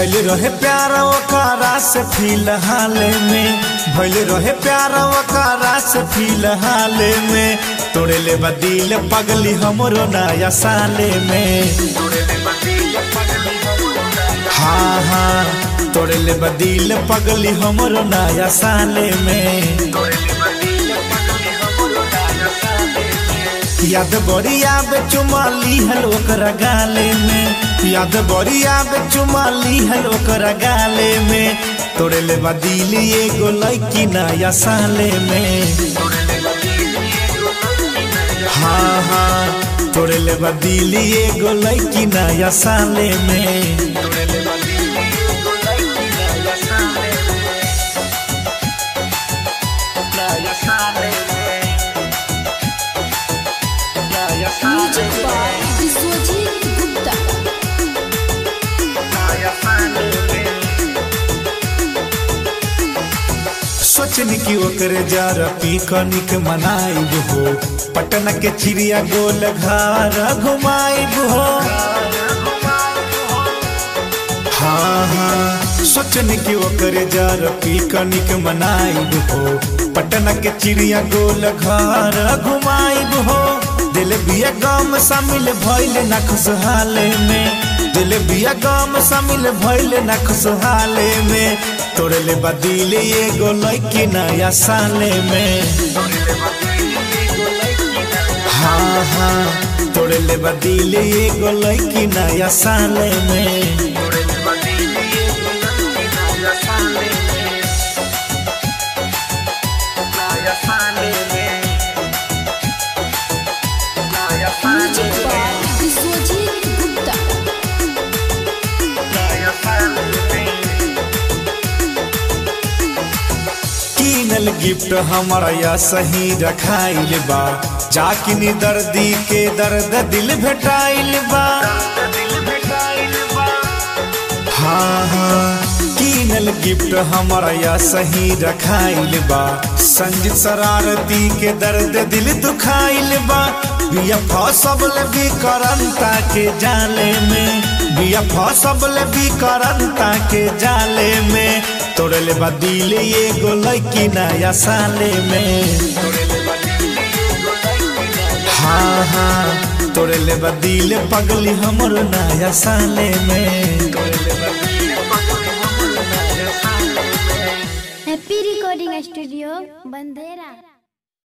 भइल रहे प्यार ओकरा से फिलहाल में भइल रहे प्यार ओकरा से फिलहाल में तोड़े ले दिल पगली हमरो नया साले में हाँ हाँ तोड़े ले दिल पगली हमरो नया साले में याद बड़िया बे चुमाली हल ओकरा गाले में याद बड़िया बे चुमाली हल ओकरा गाले में तोड़े ले दिल एगो लड़की नया साले में हाँ हाँ तोड़े ले दिल एगो लड़की नया साले में म्यूजिक बाय विश्वजीत गुप्ता सोचनी कि ओकरे जरा पिकनिक मनाइब हो पटना के चिड़िया गोल घर घुमाइब हो हाँ हाँ सोचनी कि ओकरे जरा पिकनिक मनाइब हो पटना के चिड़िया गोल घर घुमाइब हो दिल बिया गम शामिल भइल ना खुशहाले में दिल बिया गम शामिल भइल ना खुशहाले में तोड़े ले बदिल एगो लड़की नया साले में हाँ हाँ तोड़े ले बदिल एगो लड़की नया साले में म्यूजिक बाय विश्वजीत गुप्ता कीनल गिफ्ट हमारा या सही रखाइल बा जाकिनी दर्दी के दर्द दिल भेटाइल बा हाँ हाँ कीनल गिफ्ट हमारा या सही रखाइल बा संजीत शरारती के दर्द दिल दुखाइल बा बिया फसबल भी करंता के जाले में बिया फसबल भी करंता के जाले में तोड़ले बा दिल एगो लड़की नया साले में हाँ हाँ तोड़ले बा दिल पगली हमर नया साले में हैप्पी रिकॉर्डिंग स्टूडियो बंदेरा